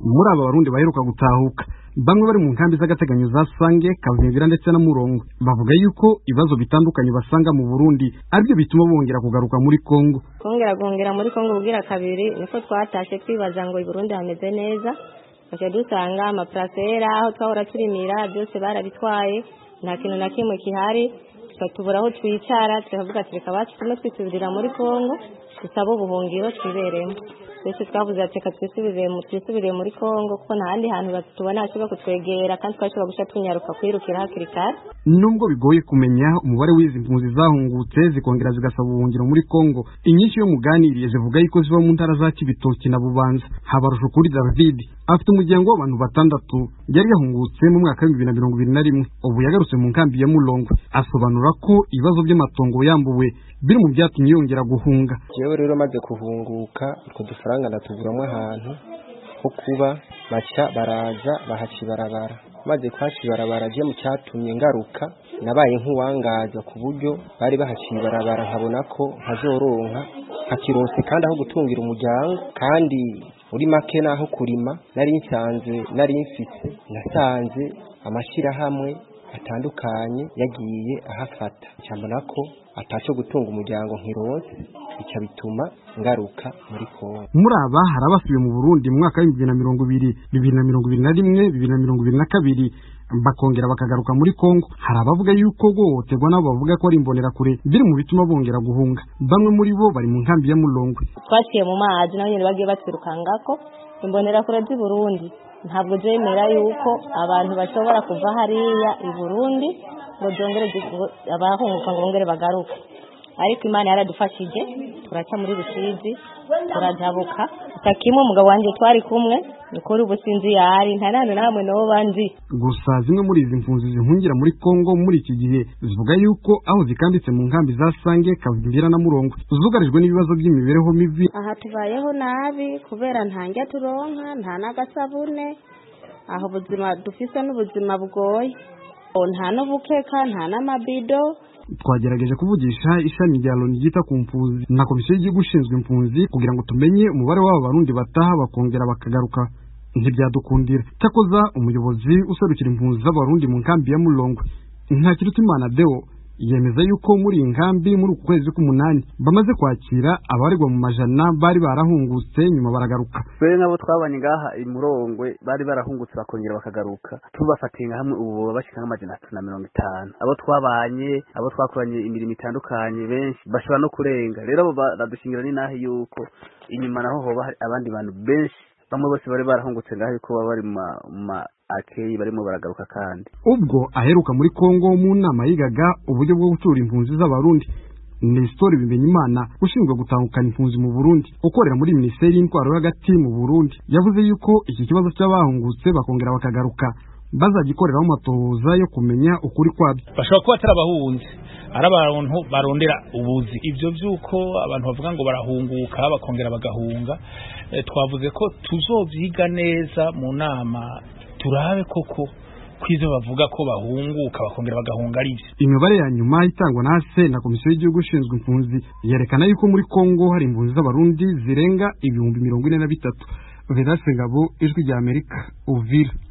muri aba barundi baheruka gutahuka bamwe bari mu nkambi z'agateganyo za sange kavimvira ndetse na murongo bavuga yuko ibibazo bitandukanye basanga mu burundi aribyo bituma bongera kugaruka muri kongo kongera guhungira muri kongo ubwira kabiri niko twatashe twibaza ngo i burundi hameze neza twaje dusanga amaparasera aho twahora turimira byose barabitwaye nta kintu na kimwe kihari tubura aho twicara turavuga ati reka bacu tume twisubirira muri kongo dusabe ubuhungiro twiberemo twese twavuze ati reka twisubirire muri kongo kuko nta handi hantu tubona hashobora kutwegera kandi twashobora guca tunyaruka kwirukira hakiri kare nubwo bigoye kumenya umubare w'izi mpunzi zahungutse zikongera zigasaba ubuhungiro muri kongo inyinshi yo muganiriye zivuga yuko ziba mu ntara za kibitoki na bubanza habarusha kuri david afite umuryango w'abantu batandatu yari yahungutse mu mwaka w'ibihumbi bibiri na mirongo ibiri na rimwe ubu yagarutse mu nkambi ya mulongwe asobanura ko ibibazo by'amatongo yambuwe biri mu byatumye yongera guhunga jewe rero maze kuhunguka utwo dufaranga ndatuguramwo ahantu ho kuba baca baraza bahaca ibarabara maze kuhaca ibarabara je mu cyatumye ngaruka nabaye nk'uwangaza ku buryo bari bahaciye ibarabara nkabona ko nkazoronka nkakironse kandi aho gutungira umuryango kandi uri make naho kurima nari nsanze nari mfise nasanze amashyirahamwe atandukanye yagiye ahafata cyambona ko ataco gutunga umuryango nkironse bica bituma ngaruka muri Kongo muri aba hari abasubiye mu Burundi mu mwaka w'ibihumbi bibiri na mirongo ibiri bibiri na mirongo ibiri na rimwe bibiri na mirongo ibiri na kabiri bakongera bakagaruka muri Kongo hari abavuga yuko guhohoterwa nabo bavuga ko ari imbonerakure biri mu bituma bongera guhunga bamwe muri bo bari mu nkambi ya Mulongwe twaciye mu mazi nabo nyine bagiye batwirukangako imbonerakure z'i Burundi ntabwo zemera yuko abantu bashobora kuva hariya i Burundi ngo byongere abahunguka ngo bongere bagaruke ariko imana yaradufashije turaca muri rusizi turajabuka kimwe umugabo wanjye twari kumwe nikora ubu sinzi yari nta nandi namwe nabo banzi gusa zimwe muri izi mpunzi zihungira muri kongo muri iki gihe zivuga yuko aho zikambitse mu nkambi za sange kavimbira na murongo zugarijwe n'ibibazo by'imibereho mibi aha tubayeho nabi kubera nta njya turonka nta n'agasabune aho ubuzima dufise n'ubuzima bugoye nta n'ubukeka nta n'amabido twagerageje kuvugisha ishami rya loni ryita ku mpunzi na komisiyo y'igihugu ishinzwe impunzi kugira ngo tumenye umubare w'aba barundi bataha bakongera bakagaruka ntibyadukundira cyakoza umuyobozi userukira impunzi z'abarundi mu nkambi ya mulongwe ntakirutimana deo yemeza yuko muri iyi nkambi muri uku kwezi k'umunani bamaze kwakira abaregwa mu majana bari barahungutse nyuma baragaruka twe nabo twabanye ngaha imurongwe bari barahungutse bakongera bakagaruka tubafatiye nka hamwe ubu baba bashika nk'amajana atatu na mirongo itanu abo twabanye abo twakoranye imirimo itandukanye benshi bashobora no kurenga rero abo baradushingira n'inahe yuko inyuma naho hoba hari abandi bantu benshi bamwe bose bari barahungutse ngaho yuko baba bari mu ma akeyi barimo baragaruka kandi ubwo aheruka muri Kongo mu nama yigaga uburyo bwo gutura impunzi z'abarundi Nestor Bimenyimana ushinzwe gutahukana impunzi mu Burundi ukorera muri Minisiteri y'Intwaro hagati mu Burundi yavuze yuko iki kibazo cy'abahungutse bakongera bakagaruka bazagikoreraho amatohoza yo kumenya ukuri kwabyo bashobora kuba atari abahunzi ari abantu barondera ubuzi ibyo by'uko abantu bavuga ngo barahunguka bakongera bagahunga twavuze ko tuzobyiga neza mu nama turabe koko kwizo bavuga ko bahunguka bakongera bagahunga ari byo imibare ya nyuma itangwa na se na komisiyo y'igihugu ishinzwe impunzi yerekana yuko muri kongo hari impunzi z'abarundi zirenga ibihumbi mirongo ine na bitatu vedase ngabo ijwi rya amerika uvira